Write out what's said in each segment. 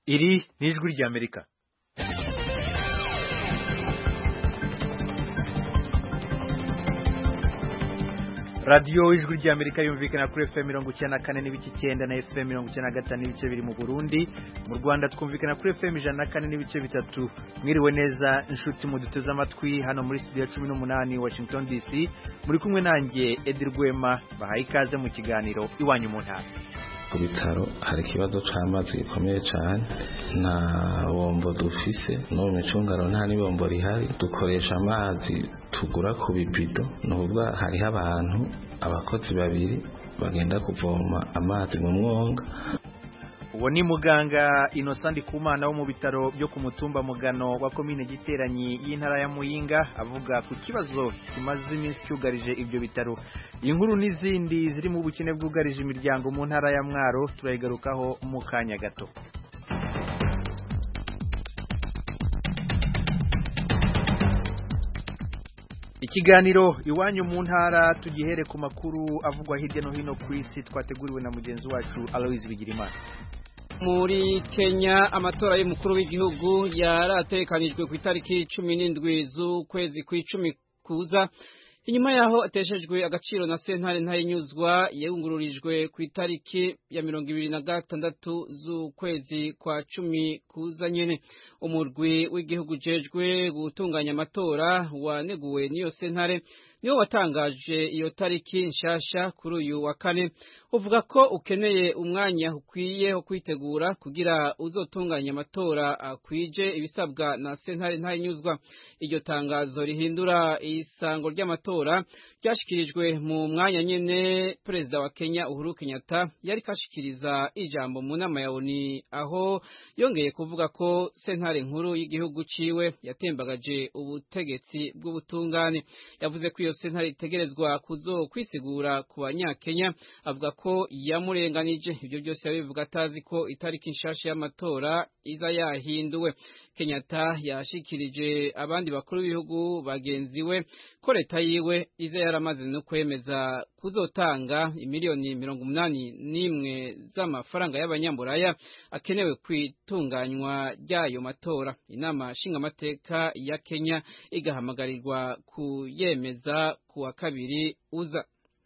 iri ni ijwi ry'amerika radiyo ijwi ry'amerika yumvikana kuri fm mirongo icyenda na kane n'ibice icyenda na fm mirongo icyenda na gatanu n'ibice biri mu burundi mu rwanda twumvikana kuri fm ijana na kane n'ibice bitatu mwiriwe neza inshuti muduteze amatwi hano muri studio ya cumi n'umunani washington dc muri kumwe nanjye edi rwema bahaye ikaze mu kiganiro iwanyu mu ntara ku bitaro hari ikibazo c'amazi gikomeye cane nta bombo dufise no mu micungano nta n'ibombo rihari dukoresha amazi tugura ku bibido ni ukuvuga hariho abantu abakozi babiri bagenda kuvoma amazi mu mwonga uwo ni muganga Innocent Ndikumana wo mu bitaro byo ku mutumba mugano wa komine giteranyi y'intara ya Muyinga avuga ku kibazo kimaze iminsi cyugarije ibyo bitaro inkuru n'izindi ziri mu bukene bwugarije imiryango mu ntara ya Mwaro turayigarukaho mu kanya gato ikiganiro iwanyu mu ntara tugihere ku makuru avugwa hirya no hino ku isi twateguriwe na mugenzi wacu Aloise Bigirimana muri Kenya amatora y'umukuru w'igihugu yaratekanijwe ku itariki cumi n'indwi z'ukwezi kw'icumi kuza inyuma yaho ateshejwe agaciro na sentare ntayinyuzwa yungururijwe ku itariki ya mirongo ibiri na gatandatu z'ukwezi kwa cumi kuza nyene umurwi w'igihugu ujejwe gutunganya amatora waneguwe n'iyo sentare niwo watangaje iyo tariki nshasha kuri uyu wa kane uvuga ko ukeneye umwanya ukwiye wo kwitegura kugira uzotunganya amatora akwije ibisabwa na sentare ntayinyuzwa iryo tangazo rihindura isango ry'amatora ryashikirijwe mu mwanya nyene perezida wa Kenya Uhuru Kenyatta yari kashikiriza ijambo mu nama ya ONU aho yongeye kuvuga ko sentare nkuru y'igihugu ciwe yatembagaje ubutegetsi bw'ubutungane yavuze ko iyo sentare itegerezwa kuzo kwisigura ku banyakenya avuga ko yamurenganije ibyo byose yabivuga atazi ko itariki nshasha y'amatora iza yahinduwe Kenyatta yashikirije abandi bakuru b'ibihugu bagenzi we ko leta yiwe iza yaramaze no kwemeza kuzotanga imiliyoni mirongo umunani n'imwe z'amafaranga y'abanyamburaya akenewe kwitunganywa ry'ayo matora inama nshingamateka ya Kenya igahamagarirwa kuyemeza ku wa kabiri uza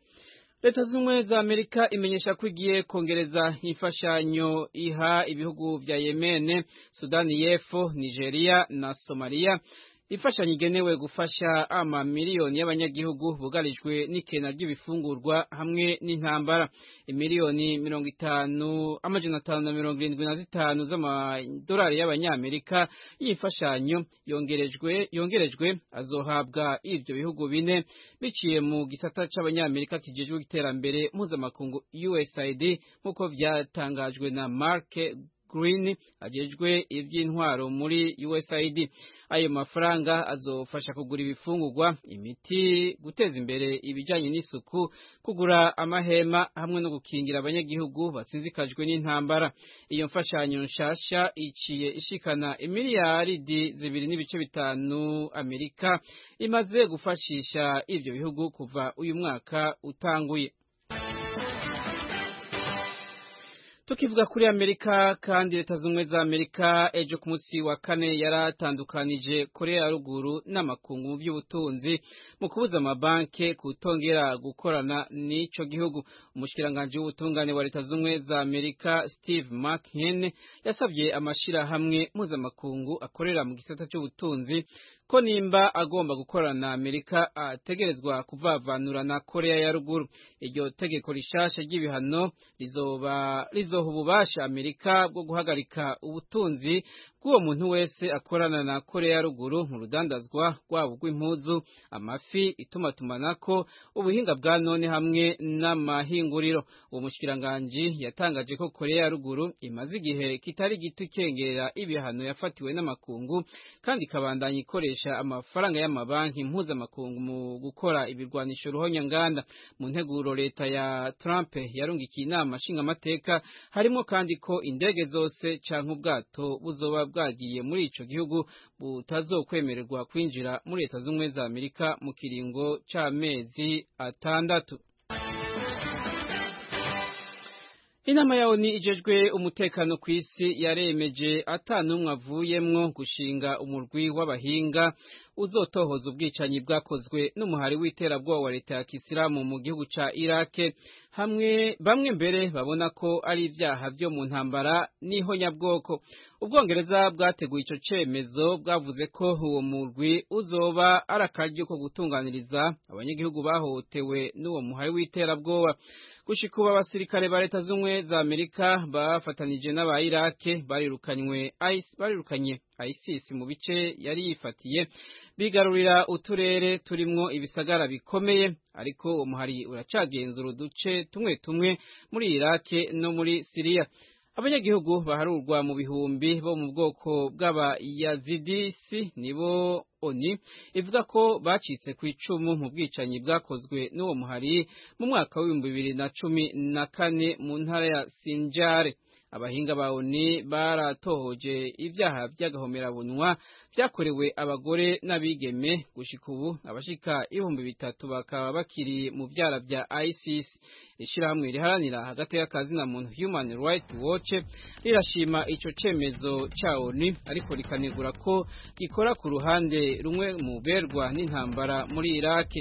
leta z'ubumwe za amerika imenyesha ko igiye kongereza imfashanyo iha ibihugu vya yemene sudani y'epfo nigeria na somaliya imfashanyo igenewe gufasha amamiliyoni y'abanyagihugu bugarijwe n'ikena ry'ibifungurwa hamwe n'intambara imiliyoni mirongo itanu amajana atanu na mirongo irindwi na zitanu z'amadolari y'abanyamerika y'imfashanyo yongerejwe yongerejwe azohabwa ivyo bihugu bine biciye mu gisata c'abanyamerika kijejwe iterambere mpuzamakungu USAID nk'uko vyatangajwe na Mark Green ajejwe ivy'intwaro muri USAID ayo mafaranga azofasha kugura ibifungurwa imiti guteza imbere ibijanye n'isuku kugura amahema hamwe no gukingira abanyagihugu batsinzikajwe n'intambara iyo mfashanyo nshasha iciye ishikana imiliyaridi zibiri n'ibice bitanu Amerika imaze gufashisha ivyo bihugu kuva uyu mwaka utanguye tukivuga kuri amerika kandi leta z'ubumwe za amerika ejo ku munsi wa kane yaratandukanije korea ya ruguru n'amakungu mu by'ubutunzi mu kubuza amabanki kutongera gukorana n'ico gihugu umushikiranganji w'ubutungane wa leta z'ubumwe za amerika steve mchin yasabye amashirahamwe mpuzamakungu akorera mu gisata c'ubutunzi ko nimba agomba gukorana na amerika ategerezwa kuvavanura na korea ya ruguru iryo tegeko rishasha ry'ibihano rizoba rizoha ububasha amerika bwo guhagarika ubutunzi bw'uwo muntu wese akorana na korea ya ruguru mu rudandazwa rwabo rw'impuzu amafi itumatumanako ubuhinga bwa none hamwe n'amahinguriro uwo mushikiranganji yatangaje ko korea ya ruguru imaze igihe kitari gito ikengera ibihano yafatiwe n'amakungu kandi ikabandanya ikoresha amafaranga y'amabanki mpuzamakungu mu gukora ibirwanisho ruhonyanganda mu nteguro leta ya Trump yarungikiye inama nshingamateka harimo kandi ko indege zose canke ubwato buzoba bwagiye muri ico gihugu butazokwemererwa kwinjira muri leta z'ubumwe za Amerika mu kiringo c'amezi atandatu Inama ya ONU ijejwe umutekano ku isi yaremeje atanumwe avuyemwo gushinga umurwi w'abahinga uzotohoza ubwicanyi bwakozwe n'umuhari w'iterabwoba wa leta ya Kisilamu mu gihugu ca Iraq hamwe bamwe mbere babona ko ari ivyaha vyo mu ntambara n'ihonyabwoko ubwongereza bwateguye ico cemezo bwavuze ko uwo murwi uzoba ari akaryo ko gutunganiriza abanyagihugu bahohotewe n'uwo muhari w'iterabwoba gushika ubu abasirikare ba leta z'ubumwe za amerika bafatanije n'aba irake barirukanywe barirukanye isis mu bice yari yifatiye bigarurira uturere turimwo ibisagara bikomeye ariko uwo muhari uracagenzura uduce tumwe tumwe muri irake no muri siriya abanyagihugu baharurwa mu bihumbi bo mu bwoko bw'abayazidisi nibo oni ivuga ko bacitse ku icumu mu bwicanyi bwakozwe n'uwo muhari mu mwaka w'ibihumbi bibiri na cumi na kane mu ntara ya sinjare abahinga ba oni baratohoje ibyaha by'agahomerabunwa byakorewe abagore n'abigeme gushika ubu abashika ibihumbi bitatu bakaba bakiri mu byara bya ISIS ishirahamwe riharanira hagati y'akazi na muntu Human Rights Watch rirashima ico cemezo ca ONU ariko rikanegura ko gikora ku ruhande rumwe mu berwa n'intambara muri Iraq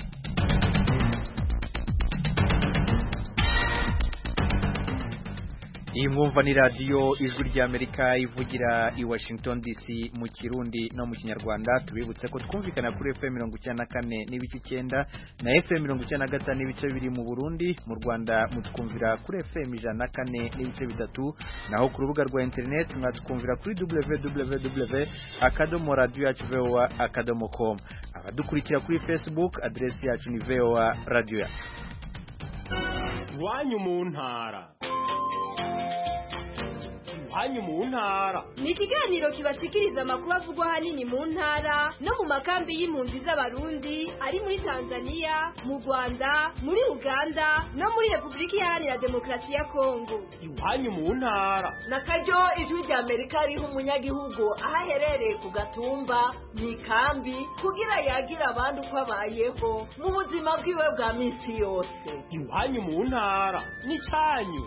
iyi mwumva ni radiyo ijwi ry'amerika ivugira i washington dc mu kirundi no mu kinyarwanda tubibutse ko twumvikana kuri fm mirongo icyenda na kane n'ibice icyenda na fm mirongo icyenda na gatanu n'ibice bibiri mu burundi mu rwanda mutwumvira kuri fm ijana na kane n'ibice bitatu naho ku rubuga rwa interineti mwatwumvira kuri www akadomo radiyo yacu voa akadomo com abadukurikira kuri facebook aderesi yacu ni voa radiyo yacu iwanyu mu ntara iwanyu mu ntara ni ikiganiro kibashikiriza amakuru avugwa ahanini mu ntara no mu makambi y'impunzi z'abarundi ari muri tanzania mu rwanda muri uganda no muri repubulika iharanira demokarasi ya kongo iwanyu mu ntara na karyo ijwi rya amerika riha umunyagihugu aho aherereye ku gatumba mu ikambi kugira yagira abandi uko abayeho mu buzima bwiwe bwa minsi yose iwanyu mu ntara ni cyanyu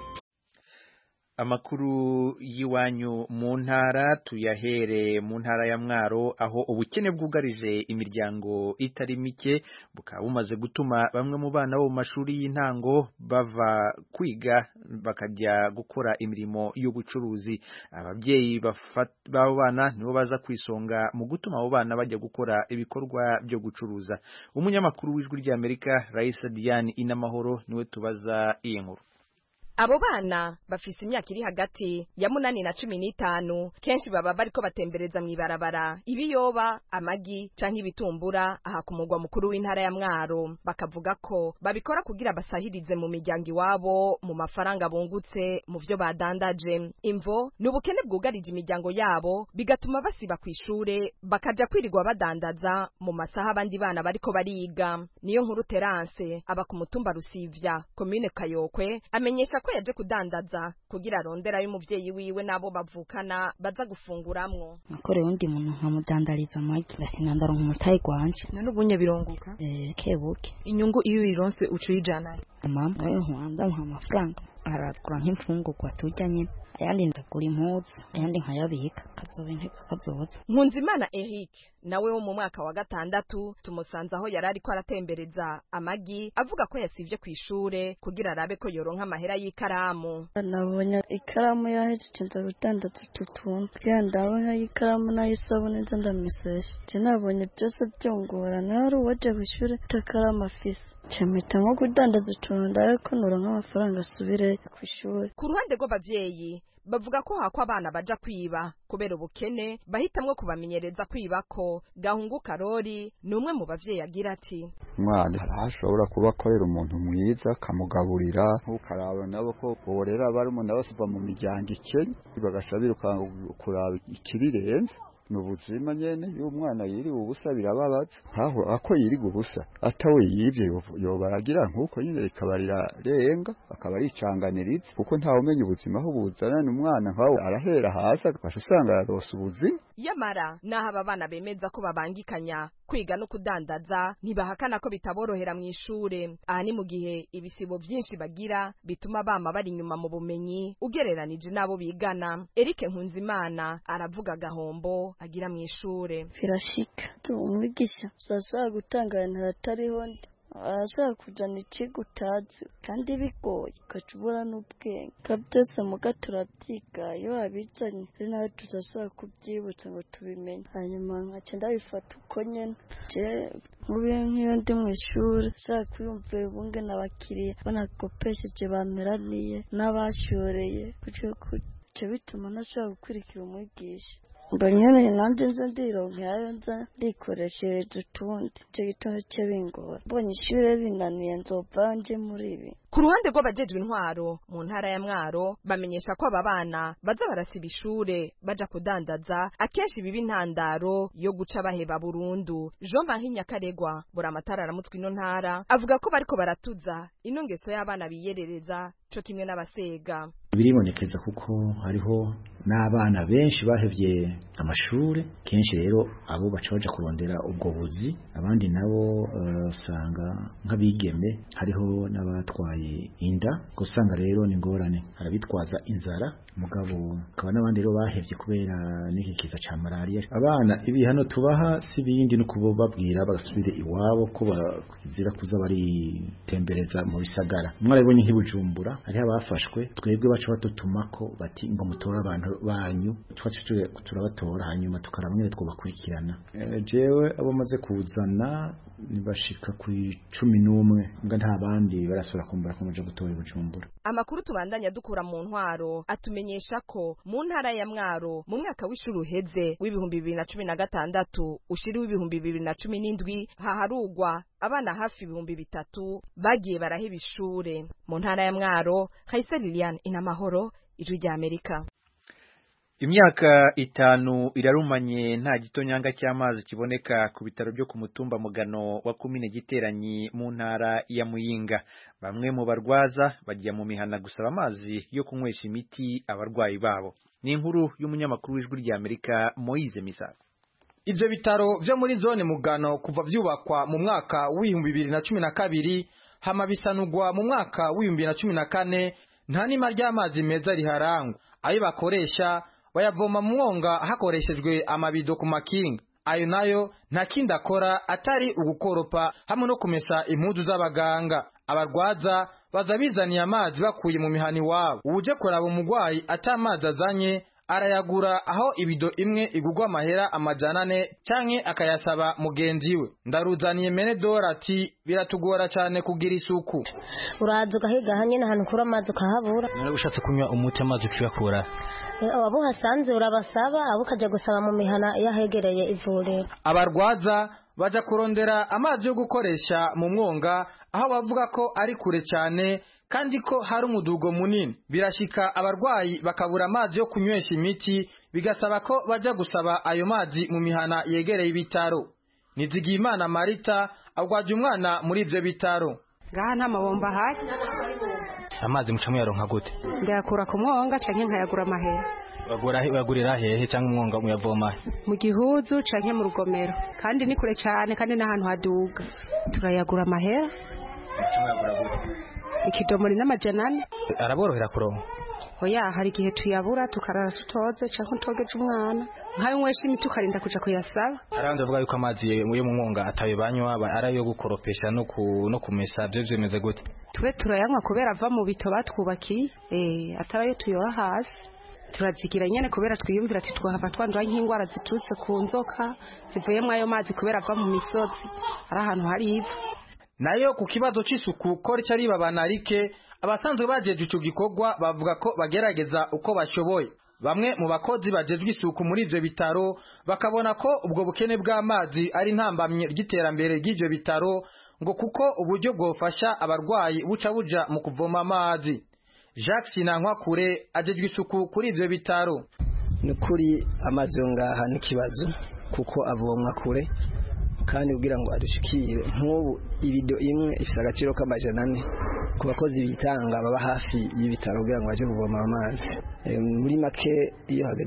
amakuru y'iwanyu mu ntara tuyahere mu ntara ya mwaro aho ubukene bwugarije imiryango itari mike bukaba bumaze gutuma bamwe mu bana bo mu mashuri y'intango bava kwiga bakajya gukora imirimo y'ubucuruzi ababyeyi b'abo bana nibo baza kwisonga mu gutuma abo bana bajya gukora ibikorwa byo gucuruza umunyamakuru w'ijwi ry'amerika Raisa Diane Inamahoro niwe tubaza iyi nkuru abo bana bafise imyaka iri hagati ya munani na cumi n'itanu kenshi baba bariko batembereza mw'ibarabara ibiyoba amagi canke ibitumbura aha ku mugwa mukuru w'intara ya mwaro bakavuga ko babikora kugira basahirize mu miryango iwabo mu mafaranga bungutse mu vyo badandaje imvo ni ubukene bwugarije imiryango yabo bigatuma basiba kw'ishure bakaja kwirirwa badandaza mu masaha abandi bana bariko bariga niyo nkuru terance aba ku mutumba rusivya komine kayokwe amenyesha ko yaje kudandaza kugira arondera y'umuvyeyi wiwe nabo bavukana baza gufunguramwo nakoreye undi muntu nkamudandariza amagi ndakinandara nk'umutayi gwanje none ubunye birunguka eh kebuke inyungu iyo uyironse uca uyijana mama nawe nkwanda nka amafaranga aragura nk'imfungurwa turya nyine ayandi ndagura impuzu ayandi nkayabika kazoba inteko kazoza nkunzimana eric nawe wo mu mwaka wa gatandatu tumusanze aho yari ariko aratembereza amagi avuga ko yasivye ku ishure kugira arabe ko yoronka amahera y'ikaramu nabonye ikaramu yahejeje nza gudandaza utu tuntu kugira ndabona ikaramu n'ayisabune nza ndamesesha je nabonye byose byongorana hari uwaje kw'ishure atakaramu afise mpita nko kudandaza utuntu ndabe ko noronka amafaranga asubire kw'ishure ku ruhande rw'abavyeyi bavuga ko hako abana baja kwiba kubera ubukene bahitamwo kubamenyereza kwiba ko gahungu karori ni umwe mu bavyeyi agira ati umwana ashobora kuba akorera umuntu mwiza akamugaburira ntukaraba nabo ko borera barumuna bose bava mu miryango ikennye bagasha birukanga kuraba ikirirenze ni ubuzima nyene iyo umwana yiriwe ubusa birababaza nkaho ako yiriwe ubusa atawe yivye yobaragira nk'uko nyine rikaba rirarenga akaba ricanganiriza kuko ntawe umenya ubuzima aho buzana ni umwana nkawe arahera hasi agasha usanga ararose ubuzima yamara naho aba bana bemeza ko babangikanya kwiga no kudandaza ntibahakana ko bitaborohera mu ishure aha ni mu gihe ibisibo vyinshi bagira bituma bama bari inyuma mu bumenyi ugereranije n'abo bigana Eric Nkunzimana aravuga agahombo agira mu ishure birashika umwigisha uzashobora gutanga ibintu hatariho ndi arashobora kuzana ikigo utazi kandi bigoye ugaca ubura n'ubwenge ka byose muga turabyiga iyo wabizanye ari nawe tuzashobora kubyibutsa ngo tubimenye hanyuma nkaca ndabifata uko nyene je nk'ubu nk'iyo ndi mu ishuri nshaka kwiyumvira ubunge n'abakiriya banakopesheje bameraniye n'abashoreye kuco bituma ntashobora gukurikira umwigisha ngo nyene nanje nze ndironkerayo nza ndikoreshereje utundi ico gitondo ce bingora mbonye ishure rinaniye nzova nje muri ibi ku ruhande rw'abajejwe intwaro mu ntara ya mwaro bamenyesha ko aba bana baza barasiba ishure baja kudandaza akenshi biba intandaro yo guca baheba burundu jean marie nyakaregwa buri amatara aramutswe ino ntara avuga ko bariko baratuza ino ngeso y'abana biyerereza co kimwe n'abasega biribonekeza kuko hariho n'abana benshi bahevye amashure kenshi rero abo baca baja kurondera ubwo buzi abandi nabo usanga uh, nk'abigeme hariho n'abatwaye inda gusanga rero ni ngorane harabitwaza inzara mugabo akaba n'abandi rero bahevye kubera n'iki kiza ca malaria abana ibihano tubaha si bindi no kubabwira bagasubire iwabo ko bazira kuza baritembereza mu bisagara mwarabonye nk'ibujumbura hariho abafashwe twebwe baca batutumako bati ngo mutore abantu banyu twacu turabatora hanyuma tukaramwe twobakurikirana jewe abo maze kuzana nibashika ku cumi n'umwe mbwa nta bandi barasubira kumbura ko muje gutora bujumbura amakuru tubandanya dukura mu ntwaro atumenyesha ko mu ntara ya mwaro mu mwaka w'ishuri uheze w'ibihumbi bibiri na cumi na gatandatu ushiri w'ibihumbi bibiri na cumi n'indwi haharugwa abana hafi ibihumbi bitatu bagiye baraheba ishure mu ntara ya mwaro hayise liliane inamahoro ijwi rya amerika imyaka itanu irarumanye nta gitonyanga cy'amazi kiboneka ku bitaro byo ku mutumba mugano wa kumine giteranyi mu ntara ya muyinga bamwe mu barwaza bajya mu mihana gusaba amazi yo kunywesha imiti abarwayi babo ni inkuru y'umunyamakuru w'ijwi rya amerika moyize misago ivyo bitaro vyo muri zone mugano kuva vyubakwa mu mwaka w'ibihumbi bibiri na cumi na kabiri hama bisanurwa mu mwaka w'ibihumbi bibiri na cumi na kane nta nima ry'amazi meza riharangwa ayo bakoresha bayavoma mu mwonga hakoreshejwe amabido ku makinga ayo nayo nta kindi akora atari ugukoropa hamwe no kumesa impuzu z'abaganga abarwaza baza bizaniye amazi bakuye mu mihani wabo uje kuraba umurwayi atamazi azanye arayagura aho ibido imwe igurwa amahera amajana ane canke akayasaba mugenzi we ndaruzaniye mene dora ati biratugora cane kugira isuku uraza ugahiga hanyene ahantu ukura amazi ukahabura none ushatse kunywa umuti amazi ucuyakura abo hasanze urabasaba abo ukaja gusaba mu mihana yahegereye ivuriro abarwaza baja kurondera amazi yo gukoresha mu mwonga aho bavuga ko ari kure cyane kandi ko hari umudugo munini birashika abarwayi bakabura amazi yo kunywesha imiti bigasaba ko baja gusaba ayo mazi mu mihana yegereye ibitaro nizigiyimana marita agwaje umwana muri ivyo bitaro ngaha nta mabomba ahari amazi muca muyaronka gute ndayakura ku mwonga canke nkayagura amahera bagurira hehe cyangwa umwonga muyavoma mu gihuzu canke mu rugomero kandi ni kure cyane kandi n'ahantu haduga turayagura amahera ikidomori n'amajana ane araborohera kuronka oya hari igihe tuyabura tukarara tutoze canke utogeje umwana nkayo nywesha imiti ukarinda kuja kuyasaba arandi bavuga yuko amazi yo mu mwonga atayo banywa ari ayo gukoropesha no ku no kumesa byo byemeze gute twe turayanywa kubera ava mu bito batwubakiye eh atari ayo tuyoha hasi turazigira nyene kubera twiyumvira ati twahava twandura nk'ingwara ziturutse ku nzoka zivuyemwo ayo mazi kubera ava mu misozi ari ahantu hari ivu nayo ku kibazo c'isuku ko rica ribabana rike abasanzwe bajeje ico gikorwa bavuga ko bagerageza uko bashoboye bamwe mu bakozi bajejwe isuku muri ivyo bitaro bakabona ko ubwo bukene bw'amazi ari ntambamye ry'iterambere ry'ivyo bitaro ngo kuko uburyo bwofasha abarwayi buca buja mu kuvoma amazi Jacques Sinankwakure ajejwe isuku kuri ivyo bitaro nukuri amazi yo ngaha n'ikibazo kuko avomwa kure kandi kugira ngo adushikire nk'ubu ibido imwe ifite agaciro k'amajana ane ku bakozi bitanga baba hafi y'ibitaro kugira ngo baje kuvoma amazi muri make iyo hageze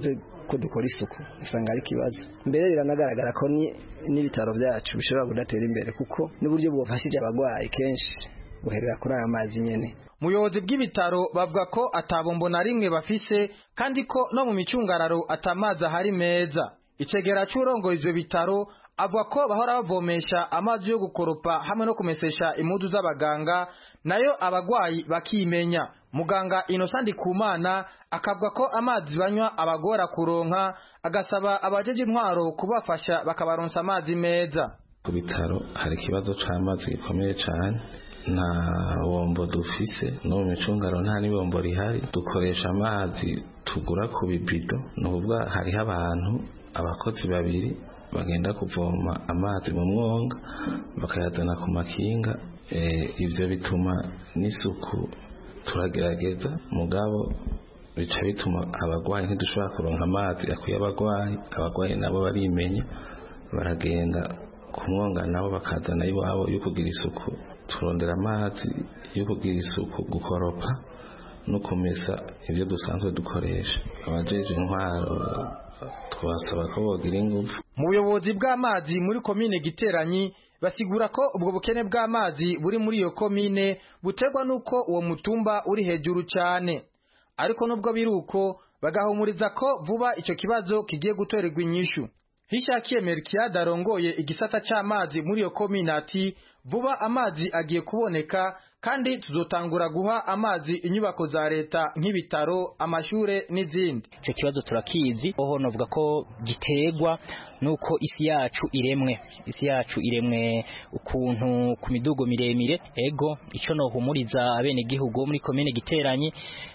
ko dukora isuku usanga ari ikibazo mbere biranagaragara ko n'ibitaro byacu bishobora kudatera imbere kuko n'uburyo bwafashije abarwayi kenshi buherera kuri aya mazi nyene muyobozi bw'ibitaro bavuga ko atabombo na rimwe bafise kandi ko no mu micungararo atamazi ahari meza icegera c'urongoye ivyo bitaro avuga ko bahora bavomesha amazi yo gukoropa hamwe no kumesesha impuzu z'abaganga nayo abagwayi bakimenya muganga Innocent Kumana akavuga ko amazi banywa abagora kuronka agasaba abajeje intwaro kubafasha bakabaronsa amazi meza ku bitaro hari ikibazo c'amazi gikomeye cane nta bombo dufise no mu micungaro nta n'ibombo rihari dukoresha amazi tugura ku bibido ni ukuvuga hariho abantu abakozi babiri bagenda kuvoma amazi mu mwonga bakayazana ku makinga ibyo bituma n'isuku turagerageza mugabo bica bituma abarwayi ntidushobora kuronka amazi akwiye abarwayi abarwayi nabo barimenya baragenda ku mwonga nabo bakazana iwabo yo kugira isuku turondera amazi yo kugira isuku gukoropa no kumesa ibyo dusanzwe dukoresha abajeje intwaro twasaba ko bogira ingufu mu buyobozi bw'amazi muri komine giteranyi basigura ko ubwo bukene bw'amazi buri muri iyo komine buterwa n'uko uwo mutumba uri hejuru cyane ariko nubwo biri uko bagahumuriza ko vuba icyo kibazo kigiye gutorerwa inyishu hishakiye merikiyade arongoye igisata cy'amazi muri iyo komine ati vuba amazi agiye kuboneka kandi tuzotangura guha amazi inyubako za leta nk'ibitaro amashure n'izindi icyo kibazo turakizi oho novuga ko giterwa nuko isi yacu iremwe isi yacu iremwe ukuntu ku midugo miremire ego icyo nohumuriza abene gihugu muri komine giteranyi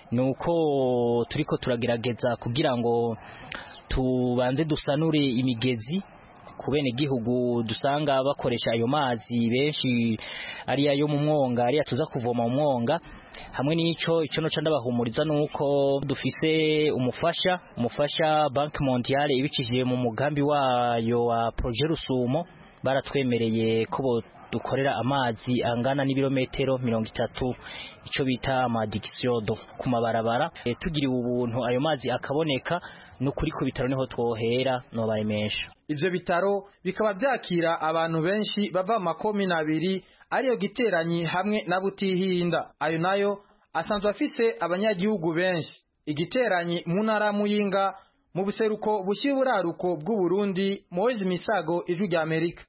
nuko turiko turagerageza kugira ngo tubanze dusanure imigezi ku bene gihugu dusanga bakoresha ayo mazi benshi ari ayo mu mwonga ari tuza kuvoma mu mwonga hamwe n'ico ico no ndabahumuriza nuko dufise umufasha umufasha Bank Mondiale ibicishije mu mugambi wayo wa Projet Rusumo baratwemereye ko dukorera amazi angana n'ibirometero mirongo itatu icyo bita amadikisiyodo ku mabarabara e, tugiriwe ubuntu ayo mazi akaboneka n'ukuri ku bitaro niho twohera nobaremesha ivyo bitaro bikaba vyakira abantu benshi bava mu makomine abiri ariyo giteranyi hamwe na butihinda ayo nayo asanzwe afise abanyagihugu benshi igiteranyi mu ntara muyinga mu buseruko bushyira uburaruko bw'uburundi moise misago ijwi rya amerika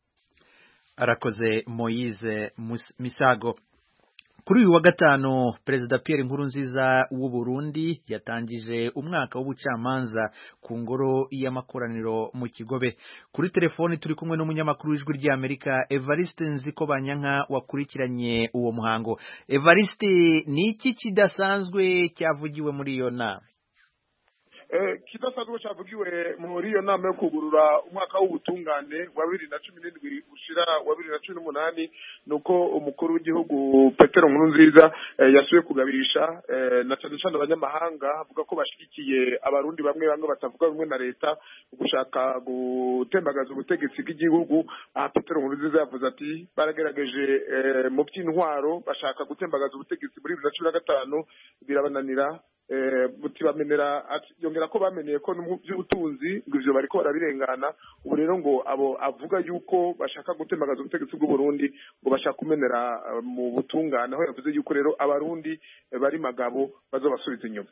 arakoze moise misago kuri uyu wa gatanu perezida Pierre Nkurunziza w'u Burundi yatangije umwaka w'ubucamanza ku ngoro y'amakoraniro mu Kigobe kuri telefoni turi kumwe n'umunyamakuru w'ijwi ry'Amerika Evariste Nziko Banyanka wakurikiranye uwo muhango Evariste ni iki kidasanzwe cyavugiwe muri iyo nama kidasanzwe cyavugiwe muri iyo nama yo kugurura umwaka w'ubutungane wa bibiri na cumi n'indwi ushira wa bibiri na cumi n'umunani ni uko umukuru w'igihugu petero nkurunziza yasuye kugabirisha na cyane cyane abanyamahanga avuga ko bashyigikiye abarundi bamwe bamwe batavuga rumwe na leta gushaka gutembagaza ubutegetsi bw'igihugu aha petero nkurunziza yavuze ati baragerageje mu by'intwaro bashaka gutembagaza ubutegetsi muri bibiri na cumi na gatanu birabananira butibamenera yongera ko bamenyeye ko mu by'ubutunzi ngo ivyo bariko barabirengana ubu rero ngo abo avuga yuko bashaka gutembagaza ubutegetsi bw'u Burundi ngo bashaka kumenera mu butungane aho yavuze yuko rero abarundi bari magabo bazobasubiza inyuma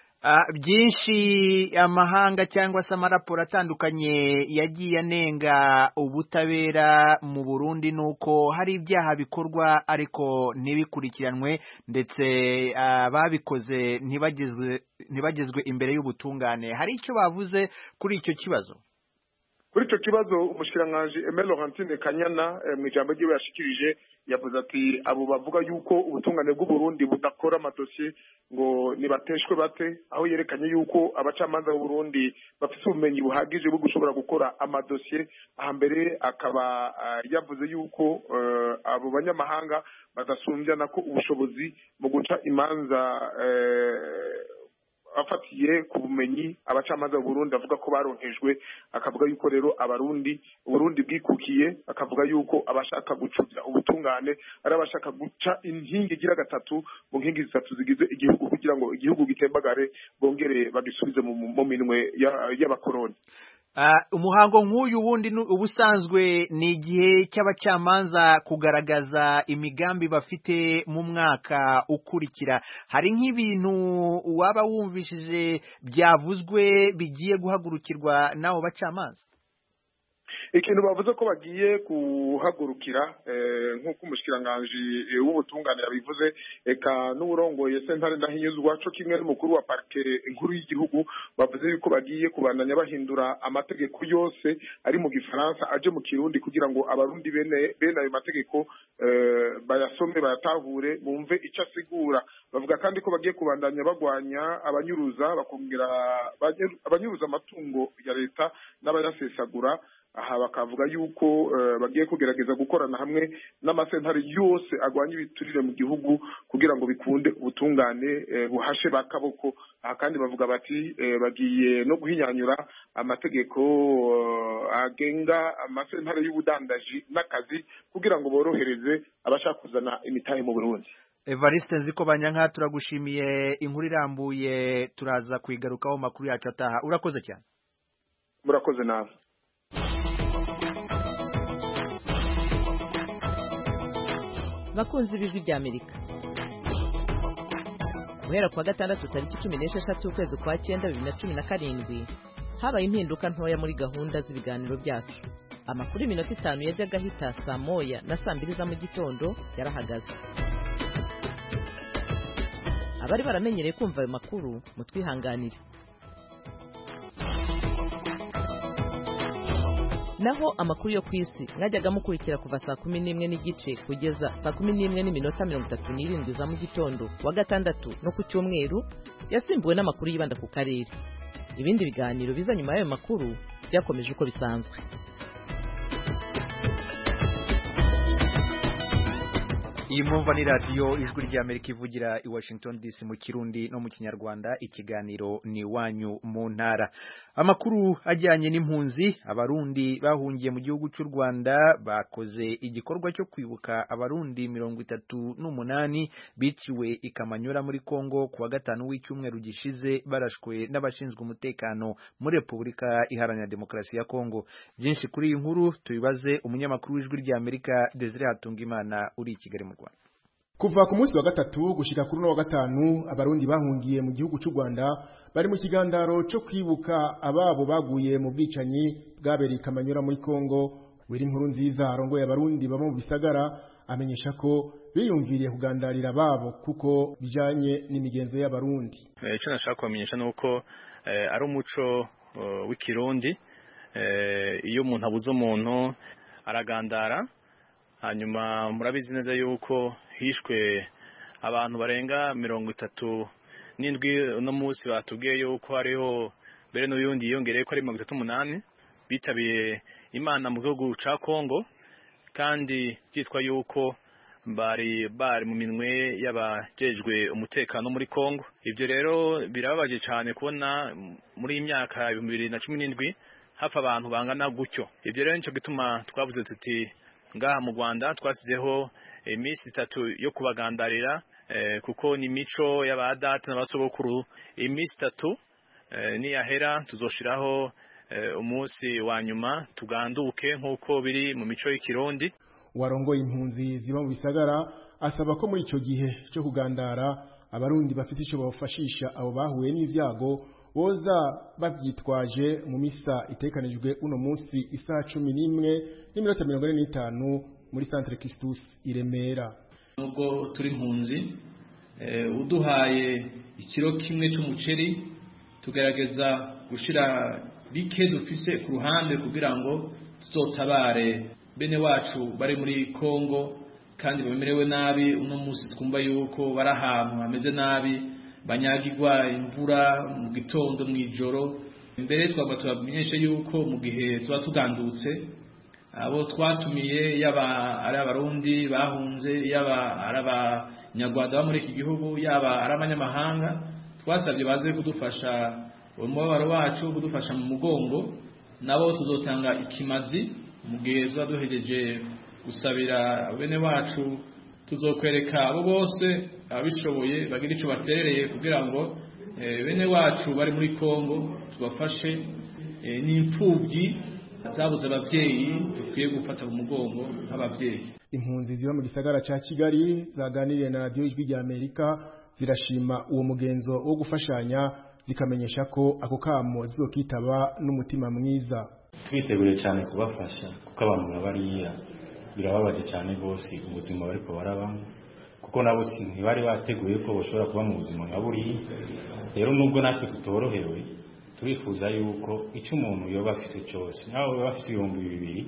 byinshi amahanga cyangwa se amaraporo atandukanye yagiye anenga ubutabera mu Burundi nuko hari ibyaha bikorwa ariko ntibikurikiranwe ndetse ababikoze ntibagezwe imbere y'ubutungane hari icyo bavuze kuri icyo kibazo kuri icyo kibazo umushikiranganji Aimé Laurentine Kanyana mu ijambo ryiwe yashikirije yavuze ati abo bavuga yuko ubutungane bw'u Burundi budakora amadosiye ngo nibateshwe bate aho yerekanye yuko abacamanza b'u Burundi bafite ubumenyi buhagije bwo gushobora gukora amadosiye aha mbere akaba yavuze yuko abo banyamahanga badasumbya nako ubushobozi mu guca imanza afatiye ku bumenyi abacamanza b'u Burundi avuga ko baronkejwe akavuga yuko rero abarundi uburundi bwikukiye akavuga yuko abashaka gucubya ubutungane ari abashaka guca inkingi igira gatatu mu nkingi zitatu zigize igihugu kugira ngo igihugu gitembagare bongere bagisubize mu mu minwe ya- y'abakoroni Ah, umuhango nk'uyu wundi nu- ubusanzwe ni igihe cy'abacamanza kugaragaza imigambi bafite mu mwaka ukurikira hari nk'ibintu waba wumvishije byavuzwe bigiye guhagurukirwa n'abo bacamanza ikintu bavuze ko bagiye guhagurukira eh, nk'uko umushikiranganji eh, w'ubutungane yabivuze eka n'uburongoye sentare ndahinyuzwa co kimwe n'umukuru wa parike inkuru y'igihugu bavuze yuko bagiye kubandanya bahindura amategeko yose ari mu gifaransa aje mu kirundi kugira ngo abarundi bene bene ayo mategeko eh, bayasome bayatahure bumve ico asigura bavuga kandi ko bagiye kubandanya bagwanya abanyuruza bakongera abanyuruza amatungo ya leta n'abayasesagura aha bakavuga yuko eh, bagiye kugerageza gukorana hamwe n'amasentare yose agwanya ibiturire mu gihugu kugira ngo bikunde ubutungane eh, buhashe bakaboko aha kandi bavuga bati eh, bagiye no guhinyanyura amategeko eh, agenga amasentare y'ubudandaji n'akazi kugira ngo borohereze abashaka kuzana imitahe mu Burundi Evariste nziko banyanka turagushimiye inkuru irambuye turaza kuyigarukaho mu makuru yacu ataha urakoze cyane murakoze nawe bakunzi b'ijwi ry'amerika guhera kuwa gatandatu tariki cumi n'esheshatu ukwezi kwa cyenda bibiri na cumi na karindwi habaye impinduka ntoya muri gahunda z'ibiganiro byacu amakuru y'iminota itanu yajyaga ahita saa moya na saa mbiri za mu gitondo yarahagaze abari baramenyereye kumva ayo makuru mutwihanganire naho amakuru yo ku isi mwajyaga mukurikira kuva saa kumi n'imwe n'igice kugeza saa kumi n'imwe n'iminota mirongo itatu n'irindwi za mu gitondo wa gatandatu no ku cyumweru yasimbuwe n'amakuru yibanda ku karere ibindi biganiro biza nyuma y'ayo makuru byakomeje uko bisanzwe iyi mwumva ni radiyo ijwi ry'amerika ivugira i washington dc mu kirundi no mu kinyarwanda ikiganiro ni iwanyu mu ntara amakuru ajyanye n'impunzi abarundi bahungiye mu gihugu cy'u rwanda bakoze igikorwa cyo kwibuka abarundi mirongo itatu n'umunani biciwe i kamanyura muri congo ku wa gatanu w'icyumweru gishize barashwe n'abashinzwe umutekano muri repubulika iharanira demokarasi ya congo byinshi kuri iyi nkuru tubibaze umunyamakuru w'ijwi ry'amerika desire hatungimana uri i kigali mu rwanda kuva ku munsi wa gatatu gushika kuri uno wa gatanu abarundi bahungiye mu gihugu cy'u Rwanda bari mu kigandaro cyo kwibuka ababo baguye mu bwicanyi bwabereye Kamanyura muri Kongo wiri inkuru nziza arongoye abarundi baba mu bisagara amenyesha ko biyumviriye kugandarira ababo kuko bijanye n'imigenzo y'abarundi icyo nashaka kubamenyesha ni uko ari umuco w'ikirundi iyo umuntu abuze umuntu aragandara hanyuma murabizi neza yuko hishwe abantu barenga mirongo itatu n'indwi uno munsi batubwiye yuko hariho mbere n'uyundi yiyongereye ko ari mirongo itatu n'umunani bitabiye imana mu gihugu cya kongo kandi byitwa yuko bari bari mu minwe y'abajejwe umutekano muri kongo ibyo rero birababaje cyane kubona muri iyi myaka ibihumbi bibiri na cumi n'indwi hapfa abantu bangana gutyo ibyo rero nicyo gituma twavuze tuti ngaha mu Rwanda twasizeho iminsi itatu yo kubagandarira kuko ni imico y'abadata n'abasogokuru iminsi itatu niyahera tuzoshiraho umunsi wa nyuma tuganduke nk'uko biri mu mico y'ikirundi warongoye impunzi ziba mu bisagara asaba ko muri icyo gihe cyo kugandara abarundi bafite icyo bafashisha abo bahuye n'ibyago boza babyitwaje mu misa itekanijwe uno munsi isaha cumi n'imwe n'iminota mirongo ine n'itanu muri santere Christus i Remera nubwo turi impunzi uduhaye ikiro kimwe cy'umuceri tugerageza gushyira bike dufise ku ruhande kugira ngo tuzotabare bene wacu bari muri Kongo kandi bamerewe nabi uno munsi twumva yuko bari ahantu hameze nabi banyagirwa imvura mu gitondo mu ijoro mbere twaba tubamenyeshe yuko mu gihe tuba tugandutse abo twatumiye yaba ari abarundi bahunze yaba ari abanyarwanda bo muri iki gihugu yaba ari abanyamahanga twasabye baze kudufasha umubabaro wacu kudufasha mu mugongo nabo tuzotanga ikimazi mu gihe tuba duhejeje gusabira bene wacu tuzokwereka abo bose ababishoboye bagira icyo baterereye kugira ngo bene wacu bari muri kongo tubafashe n'imfubyi zabuze ababyeyi dukwiye gufata mu mugongo nk'ababyeyi impunzi ziba mu gisagara ca kigali zaganiriye na radiyo ijwi rya amerika zirashima uwo mugenzo wo gufashanya zikamenyesha ko ako kamo zizokitaba n'umutima mwiza twiteguriye cyane kubafasha kuko abantu bariya birababaje cyane rwose ubuzima bariko barabamo kuko nabo ntibari bateguye ko bashobora kuba mu buzima nka buriya rero nubwo natwe tutorohewe turifuza yuko icyo umuntu yoba afise cyose nawe yoba afise ibihumbi bibiri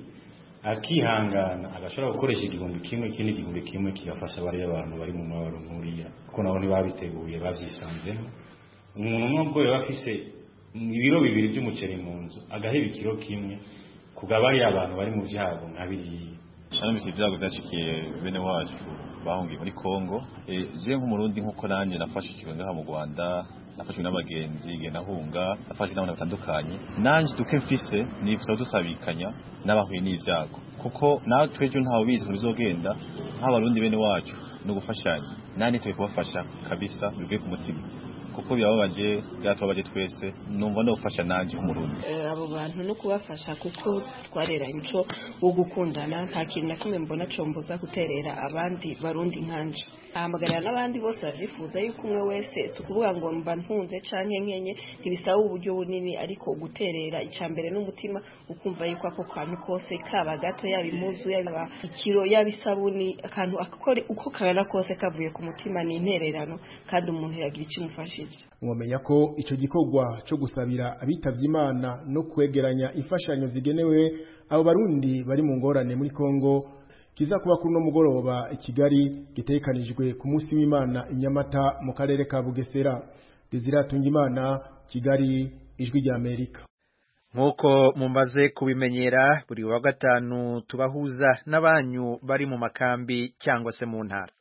akihangana agashobora gukoresha igihumbi kimwe ikindi gihumbi kimwe kigafasha bariya abantu bari mu mabaro nk'uriya kuko nabo ntibabiteguye babyisanzemo umuntu nubwo yoba afise ibiro bibiri by'umuceri mu nzu agaheba ikiro kimwe kugabariya abantu bari mu byago nka biriya shanamisi ibyago byashikiye bene wacu bahungiye muri Kongo je nk'umurundi nkuko nanjye nafashijwe ngaha mu Rwanda nafashwe n'abagenzi igihe nahunga nafashwe n'abantu batandukanye nanjye duke mfise nifuza dusabikanya n'abahuye n'ivyago kuko natwe ejo ntawe bizi ko bizogenda nk'abarundi bene wacu no gufashanya nani tuye kubafasha kabisa bivuye ku mutima kuko birababaje byatubabaje twese numva no gufasha nanjye nk'umurundi abo bantu no kubafasha kuko twareranye ico wo gukundana nta kintu na kimwe mbona comboza guterera abandi barundi nkanje ahamagarira n'abandi bose bavyifuza yuko umwe wese si ukuvuga ngo mba ntunze canke nkenye ntibisaba uburyo bunini ariko guterera ica mbere n'umutima ukumva yuko ako kantu kose kaba gato yaba impuzu yaba ikiro yaba isabuni akantu uko kagana kose kavuye ku mutima ni intererano kandi umuntu yagira icyo imufashije mwomenya ko icyo gikorwa cyo gusabira abitavye imana no kwegeranya imfashanyo zigenewe abo barundi bari mu ngorane muri kongo kiza kuba kuri uno mugoroba i kigali gitekanijwe ku munsi w'imana i nyamata mu karere ka bugesera deziratunga imana kigali ijwi rya amerika nk'uko mumaze kubimenyera buri wa gatanu tubahuza n'abanyu bari mu makambi cyangwa se mu ntara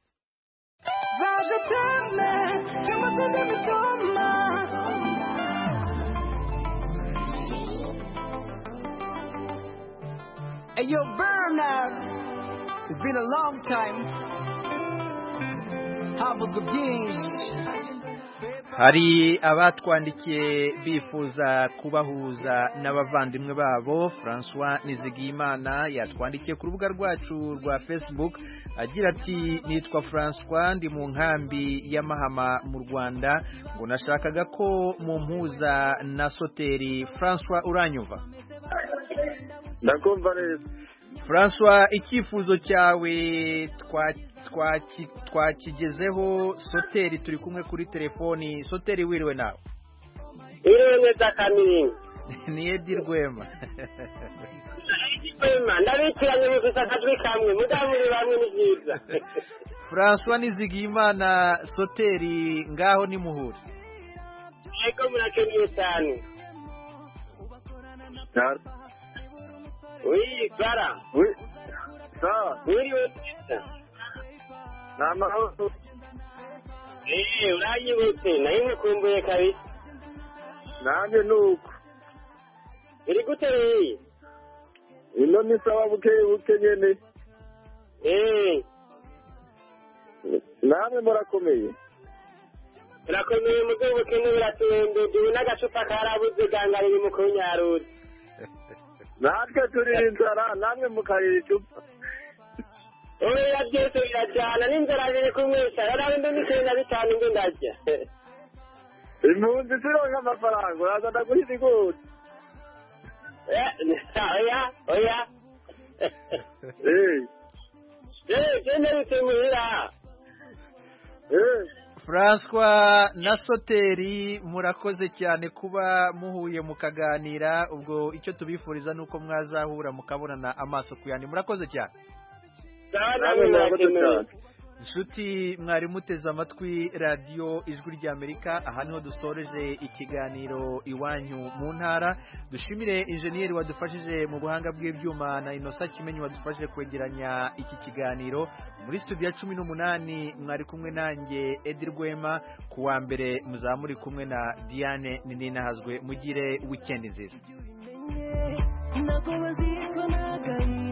Hey, yo, Bernard, it's been a long time. Havuzwe byinshi. hari abatwandikiye bifuza kubahuza n'abavandimwe babo François Nizigiyimana yatwandikiye ku rubuga rwacu rwa Facebook agira ati nitwa François ndi mu nkambi ya Mahama mu Rwanda ngo nashakaga ko mu mpuza na Soteri François uranyumva ndakumva neza François icyifuzo cyawe twakigezeho soteri turi kumwe kuri telefoni soteri wiriwe nawe wiriwe neza kamini ni edi rwema rwema ndabikiranye mufite akajwi kamwe mudamuri bamwe ni byiza François Nizigiyimana soteri ngaho ni muhuri yego murakeneye cyane Oui, Clara. Oui. Sawa. Wiriwe neza. Ni amahoro. Eh, uranyibutse nayo nkukumbuye kabisa. Nanjye nuko. Iri gute rero? Ino ni sawa buke buke nyene. Eh. Namwe murakomeye. Turakomeye mu bwoko bukene buratembe duwe n'agacupa karabuze gangariye mu kunyaruzi. natwe turi inzara namwe mukarira icupa oya byose birajyana n'inzara biri kumwisha yari ndi n'icumi na bitanu ndi ndarya impunzi zironka amafaranga uraza ndaguha ibigori oya oya eh genda bitemuhira François na Soteri murakoze cyane kuba muhuye mukaganira ubwo icyo tubifuriza nuko mwazahura mukabonana amaso ku yandi murakoze cyane inshuti mwari muteze amatwi radiyo ijwi ry'amerika aha niho dusoreje ikiganiro iwanyu mu ntara dushimire injeniyeri wadufashije mu buhanga bw'ibyuma na inosa kimenyi wadufashije kwegeranya iki kiganiro muri studio ya cumi n'umunani mwari kumwe nanjye edi rwema ku wa mbere muzamuri kumwe na diane ninahazwe mugire wikendi nziza ntabwo bazicwa n'agahinda